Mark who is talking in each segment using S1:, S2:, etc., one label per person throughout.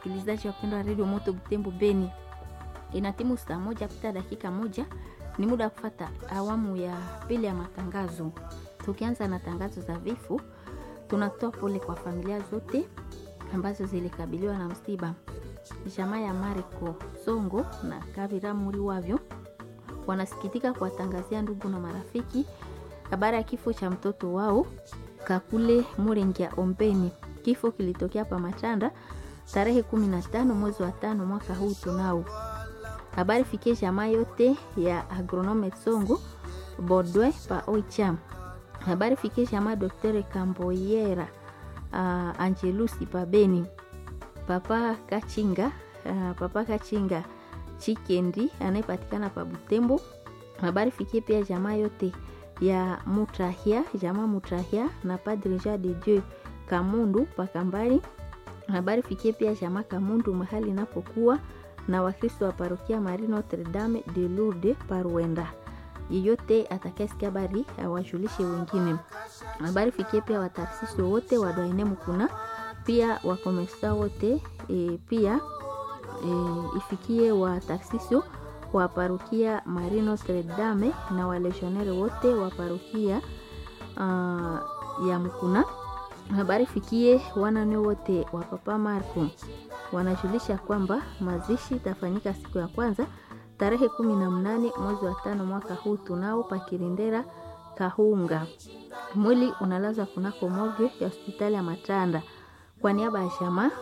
S1: Msikilizaji wapendwa wa redio Moto Butembo Beni, ina timu saa moja pita dakika moja, ni muda wa kufata awamu ya pili ya matangazo. Tukianza na tangazo za vifo, tunatoa pole kwa familia zote ambazo zilikabiliwa na msiba. Jamaa ya Mariko Songo na Kabira Muri wavyo wanasikitika kuwatangazia ndugu na marafiki habari ya kifo cha mtoto wao Kakule Murengia Ombeni. Kifo kilitokea pa Machanda tarehe 15 mwezi wa tano mwaka huu tunao. Habari fikie jamaa yote ya agronome Songo Bodwe pa Oicham. Habari fikie jamaa Dr. Kamboyera uh, Angelusi pa Beni. Papa Kachinga uh, Papa Kachinga Chikendi anayepatikana pa Butembo. Habari fikie pia jamaa yote ya Mutrahia, jamaa Mutrahia na Padre Jean de Dieu Kamundu pa Kambali. Habari fikie pia jamaa Kamundu mahali inapokuwa na Wakristo wa parokia Marie Notre Dame de Lourdes Parwenda. Yeyote atakayesikia habari awajulishe wengine. Habari fikie pia wataasisi wote wa Doine Mukuna, pia wakomesa wote e, pia e, ifikie wataasisi wa parokia Marie Notre Dame na walegionnaire wote wa parokia uh, ya Mukuna. Habari fikie wanane wote wa Papa Marco wanajulisha kwamba mazishi itafanyika siku ya kwanza tarehe kumi na mnane mwezi wa tano mwaka huu tunao pakirindera Kahunga. Mwili unalazwa kunako morgue ya hospitali ya Matanda. Kwa niaba ya jamaa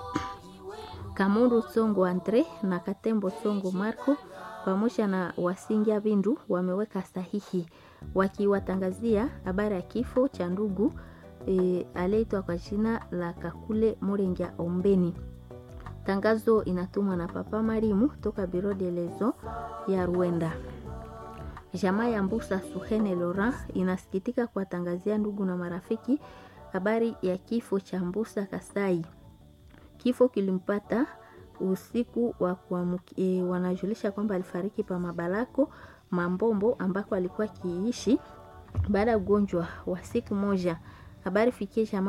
S1: Kamundu Songo Andre na Katembo Songo Marco pamoja na Wasingia Bindu wameweka sahihi wakiwatangazia habari ya kifo cha ndugu e, aliyeitwa kwa jina la Kakule Murengia Ombeni. Tangazo inatumwa na Papa Marimu toka Biro de Lezo ya Rwanda. Jamaa ya Mbusa Suhene Laurent inasikitika kuwatangazia ndugu na marafiki habari ya kifo cha Mbusa Kasai. Kifo kilimpata usiku wa e, wanajulisha kwamba alifariki pa Mabalako Mambombo ambako alikuwa akiishi baada ya ugonjwa wa siku moja. Habari fikie jamaa